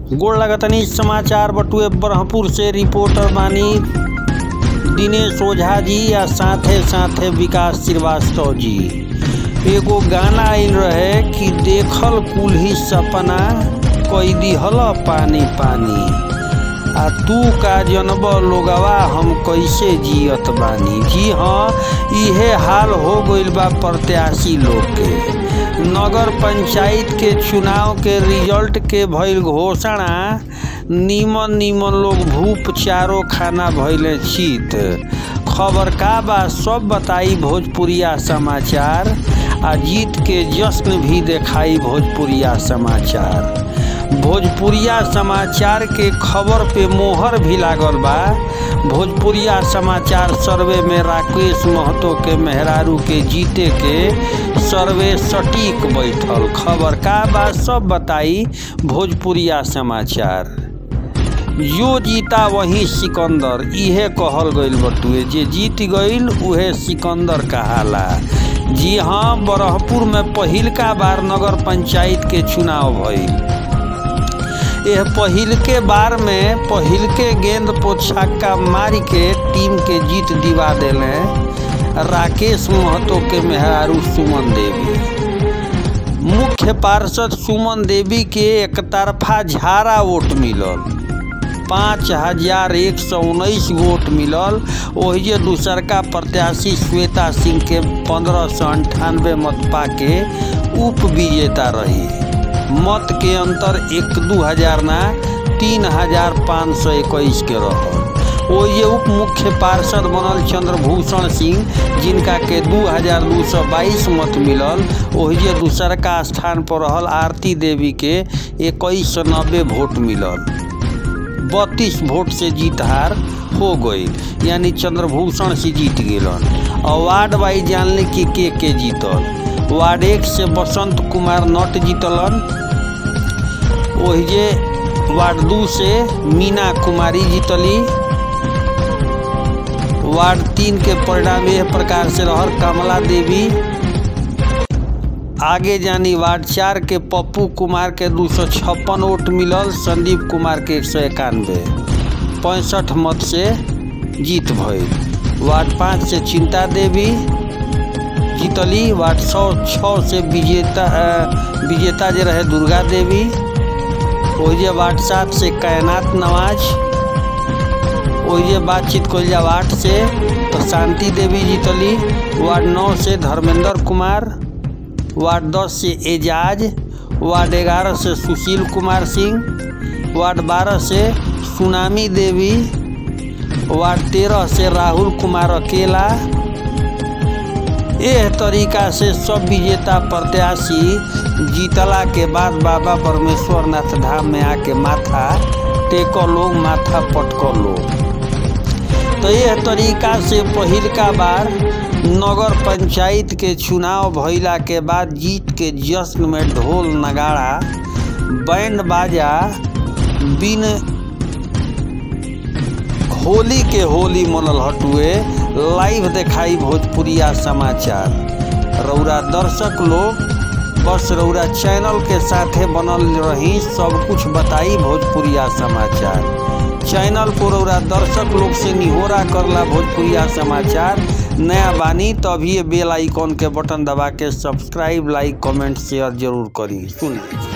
गोड़ लगतनी समाचार बटुए ब्रह्मपुर से रिपोर्टर बानी दिनेश ओझा जी या साथे साथे विकास श्रीवास्तव जी एगो गाना आइल रहे कि देखल कुल्ही सपना कई दिहल पानी पानी आ तू का जनब लोगवा हम कैसे जियत बानी जी हाँ इहे हाल हो गइल बा प्रत्याशी लोग के नगर पंचायत के चुनाव के रिजल्ट के भइल घोषणा नीमन नीमन लोग भूप चारो खाना भइले चित खबर का बा सब बताई भोजपुरिया समाचार आ जीत के जश्न भी देखाई भोजपुरिया समाचार भोजपुरिया समाचार के खबर पे मोहर भी लागल बा भोजपुरिया समाचार सर्वे में राकेश महतो के मेहरारू के जीते के सर्वे सटीक बैठल खबर का बा सब बताई भोजपुरिया समाचार जो जीता वही सिकंदर इहे कहल गइल बटुए जे जीत गइल उहे सिकंदर कहाला जी हाँ बरहपुर में पहिलका बार नगर पंचायत के चुनाव भइल यह पहिल के बार में पहिल के गेंद पर छक्का मारी के टीम के जीत दिवा देले राकेश महतो के मेहरारू सुमन देवी मुख्य पार्षद सुमन देवी के एक तरफा झारा वोट मिलल पाँच हजार एक सौ उन्नीस वोट मिलल ओहिजे दूसरका प्रत्याशी श्वेता सिंह के पंद्रह सौ अंठानवे मत पाके उप विजेता रही मत के अंतर एक दू हजार ना तीन हजार पाँच सौ इक्कीस के रहल ओहिजे उप मुख्य पार्षद बनल चंद्रभूषण सिंह जिनका के दू हजार दू सौ बाईस मत मिलल ओहिजे दूसरका स्थान पर रहल आरती देवी के इक्कीस सौ नब्बे वोट मिलल बत्तीस वोट से जीत हार हो गई यानी चंद्रभूषण से जीत गलन और वार्ड वाइज जानले कि के के जीतल वार्ड एक से बसंत कुमार नट जीतलन ओहिजे वार्ड दू से मीना कुमारी जीतली वार्ड तीन के परिणाम यह प्रकार से रहल कमला देवी आगे जानी वार्ड चार के पप्पू कुमार के दू सौ छप्पन वोट मिलल संदीप कुमार के एक सौ इक्यानवे पैंसठ मत से जीत भइल वार्ड पाँच से चिंता देवी जीतली वार्ड सौ छः से विजेता विजेता जे रहे दुर्गा देवी ओहिजे वार्ड सात से कैनात नवाज ओहिजे बातचीत कल जा वार्ड से प्रशांति देवी जीतली वार्ड नौ से धर्मेंद्र कुमार वार्ड दस से एजाज वार्ड ग्यारह से सुशील कुमार सिंह वार्ड बारह से सुनामी देवी वार्ड तेरह से राहुल कुमार अकेला एह तरीका से सब विजेता प्रत्याशी जीतला के बाद बाबा परमेश्वर नाथ धाम में आके माथा टेको लोग माथा पटको लोग तो यह तरीका से पहिलका बार नगर पंचायत के चुनाव भइला के बाद जीत के जश्न में ढोल नगाड़ा बैंड बाजा बिन होली के होली मनल हटुए लाइव देखाई भोजपुरिया समाचार रौरा दर्शक लोग बस रौरा चैनल के साथे बनल रही सब कुछ बताई भोजपुरिया समाचार चैनल को रौरा दर्शक लोग से निहोरा करला भोजपुरिया समाचार नया बानी तभी बेल आइकॉन के बटन दबा के सब्सक्राइब लाइक कमेंट शेयर जरूर करी सुन